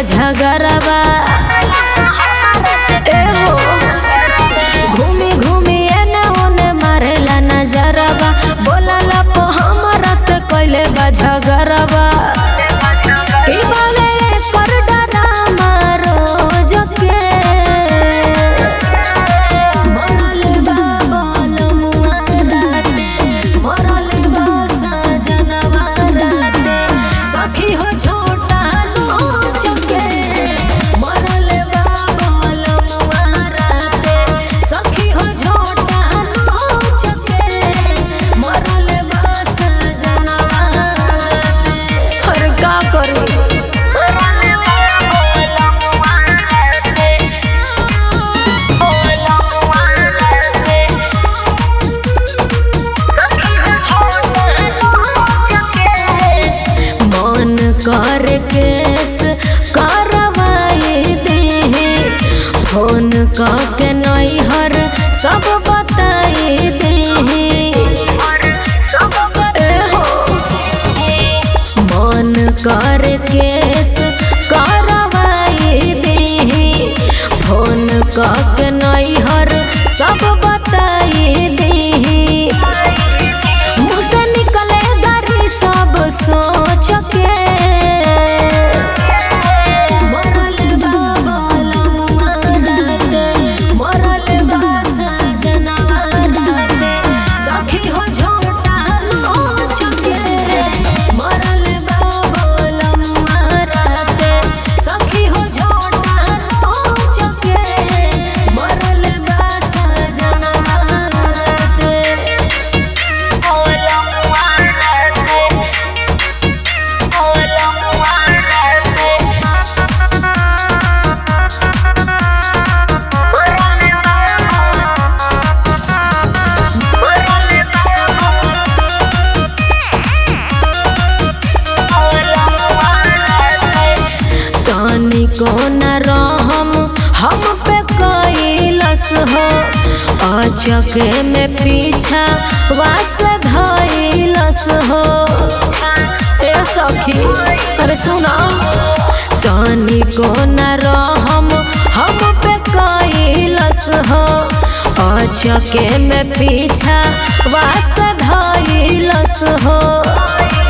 बा झगरबा ए हो घूमी घूमी एने ओने मारेला नजरबा बोलला पो हमरा से कइले बा झगरबा की बोले कर डरामा रोज के मरल बा बालमुआ राते, मरल बा सजनवा राते, सखी हो छोटा नोच के। मरल बा बालमुआ राते, सखी हो छोटा नोच के। मरल बा सजनवा राते। अरे का करी मन कर केस करवाए दे फोन के नैहर सब बताए दे मन कर केस करवाए दे फोन के नैहर सब बताए दे मुँह से निकले गारी सब सोच के मरल बा बालमुआ राते, मरल बा सजनवा राते, सखी हो झोटा नोच के। मरल बा बालमुआ राते, सखी हो झोटा नोच के। मरल बा सजनवा राते। तानी कोन रहम हम पे कैलस हो अचके में पीछा वास धैलस हो ए सखी अरे सुना तानी कोन रहम हम पे कैलस हो अचके में पीछा वास धैलस हो